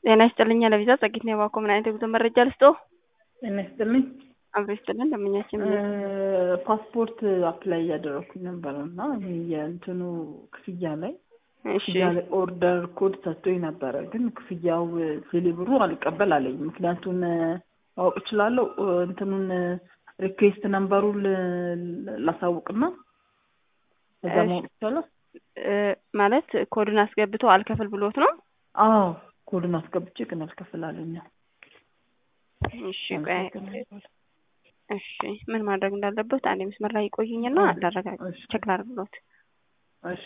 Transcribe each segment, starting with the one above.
ጤና ይስጥልኝ ለቪዛ ጸጊት ነው የባኮ ምን አይነት የጉዞ መረጃ ልስጦ? ጤና ይስጥልኝ። አብሮ ይስጥልን ለምኛችን ፓስፖርት አፕላይ እያደረኩኝ ነበር እና ይሄ የእንትኑ ክፍያ ላይ እሺ ክፍያ ላይ ኦርደር ኮድ ሰጥቶኝ ነበረ፣ ግን ክፍያው ቴሌብሩ አልቀበል አለኝ። ምክንያቱም ማወቅ እችላለሁ? እንትኑን ሪኩዌስት ነምበሩን ል- ላሳውቅና እዛ እሺ። ማወቅ ይቻላል? እ፣ ማለት ኮድን አስገብቶ አልከፍል ብሎት ነው? አዎ ኮድን አስገብቼ ግን አልከፍል አለኝ። እሺ ቆይ እሺ ምን ማድረግ እንዳለበት አንድ መስመር ላይ ይቆይኝና ላረጋግጥ እሺ ቼክ ላድርግሎት። እሺ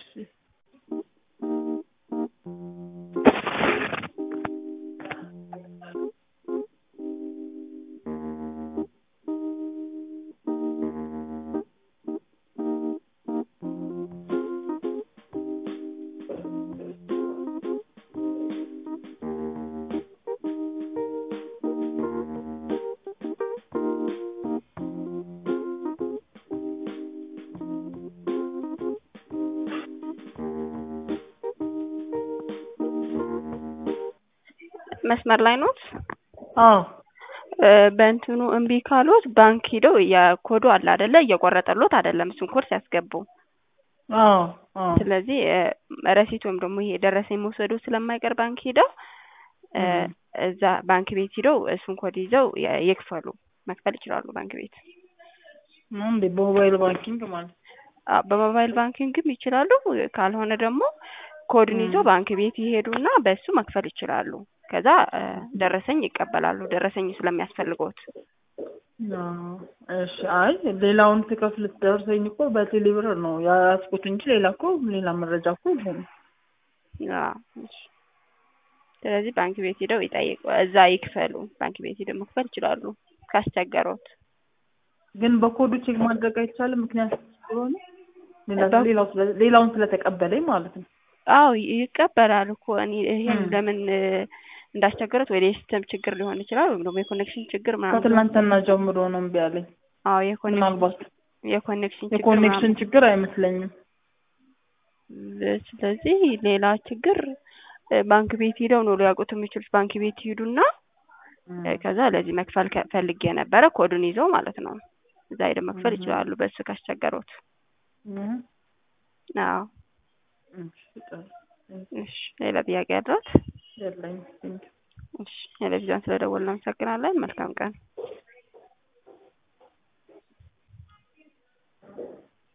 መስመር ላይ ኖት? አዎ እ፣ በእንትኑ እምቢ ካሎት ባንክ ሂደው የኮዱ አለ አይደለ እየቆረጠሎት አይደለም እሱን ኮድ ሲያስገቡ አዎ አዎ ስለዚህ እ፣ ረሲት ወይም ደግሞ ይሄ ደረሰኝ መውሰዱ ስለማይቀር ባንክ ሂደው እ፣ እም። እዛ ባንክ ቤት ሂደው እሱን ኮድ ይዘው የ- ይክፈሉ መክፈል ይችላሉ ባንክ ቤት። ነው እንዴ? በሞባይል ባንኪንግ ማለት አ፣ በሞባይል ባንኪንግም ይችላሉ። ካልሆነ ደግሞ ኮድን ይዘው እም። ባንክ ቤት ይሄዱና በሱ መክፈል ይችላሉ። ከዛ እ፣ ደረሰኝ ይቀበላሉ ደረሰኝ ስለሚያስፈልገውት። አዎ፣ እሺ። አይ ሌላውን ትከፍል ደርሰኝ እኮ በቴሌ ብር ነው ያስኩት እንጂ ሌላ እኮ ሌላ መረጃ እኮ የለም። አዎ፣ እሺ። ስለዚህ ባንክ ቤት ሂደው ይጠይቁ፣ እዛ ይክፈሉ። ባንክ ቤት ሂደው መክፈል ይችላሉ ካስቸገሮት። ግን በኮዱ ቼክ ማድረግ አይቻልም፣ ምክንያት ስለሆነ ሌላ በ- ሌላው ስለ ሌላውን ስለተቀበለኝ ማለት ነው። አዎ ይቀበላል እኮ እኔ ይሄን እም። ለምን እ፣ እንዳስቸገረት ወይ የሲስተም ችግር ሊሆን ይችላል ወይም ደግሞ የኮኔክሽን ችግር ምናምን ሊሆን ከትናንትና ጀምሮ ነው እምቢ አለኝ። አዎ የኮኔክሽን ምናልባት የኮኔክሽን ችግር የኮኔክሽን ምናምን ችግር አይመስለኝም። እ፣ ስለዚህ ሌላ ችግር እ፣ ባንክ ቤት ሂደው ነው ሊያውቁት የሚችሉት። ባንክ ቤት ይሄዱና እም። እ፣ ከዛ ለዚህ መክፈል ከ- ፈልጌ ነበረ ኮዱን ይዘው ማለት ነው እዛ ሄደው መክፈል እም። ይችላሉ በሱ ካስቸገሮት። እም። አዎ እሺ፣ ጥሩ። እሺ ሌላ ጥያቄ ያለት? የለኝም። ቴንኪው። እሺ ቴሌቪዥን ስለደወልን እናመሰግናለን። መልካም ቀን።